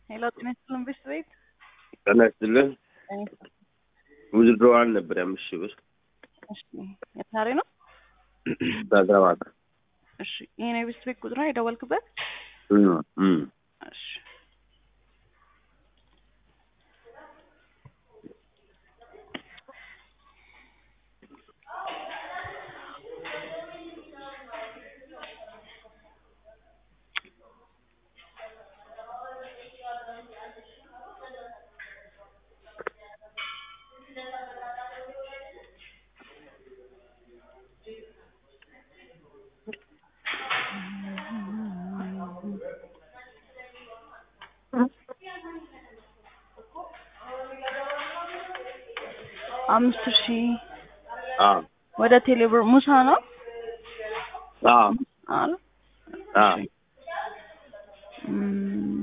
ሄሎ ጤና ይስጥልን ቤት ቤት ጤና ይስጥልን። ውዝድሮዋን ነበር የአምስት ሺህ ብር እሺ የዛሬ ነው። በአግረባታ እሺ ይሄን የቤት ቤት ቁጥር ነው የደወልክበት? እሺ አምስት ሺህ አዎ ወደ ቴሌብር ሙሳ ነው አዎ አለ አዎ እም፣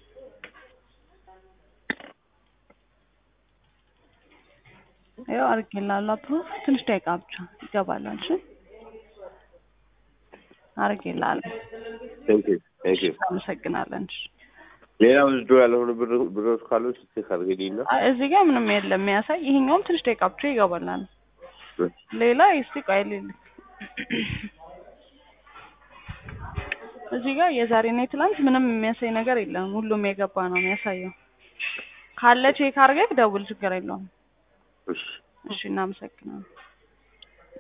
ያው አድርጌልሃለሁ አፕሩቭ ትንሽ ደቂቃ ብቻ ይገባል። እሺ አድርጌልሃለሁ። ቴንክ ዩ ቴንክ ዩ። አመሰግናለን። እሺ ሌላ ውዝድሮ ያልሆኑ ብር ብሮች ካሉ ቼክ አድርግልኝ ነው። አይ፣ እዚህ ጋር ምንም የለም የሚያሳይ። ይሄኛውም ትንሽ ደቂቃ ብቻ ይገባላል። ሌላ እስቲ ቆይ ልልክ። እዚህ ጋር የዛሬና የትላንት ምንም የሚያሳይ ነገር የለም። ሁሉም የገባ ነው የሚያሳየው። ካለ ቼክ አድርገህ ደውል፣ ችግር የለውም። እሺ እሺ እናመሰግናለን።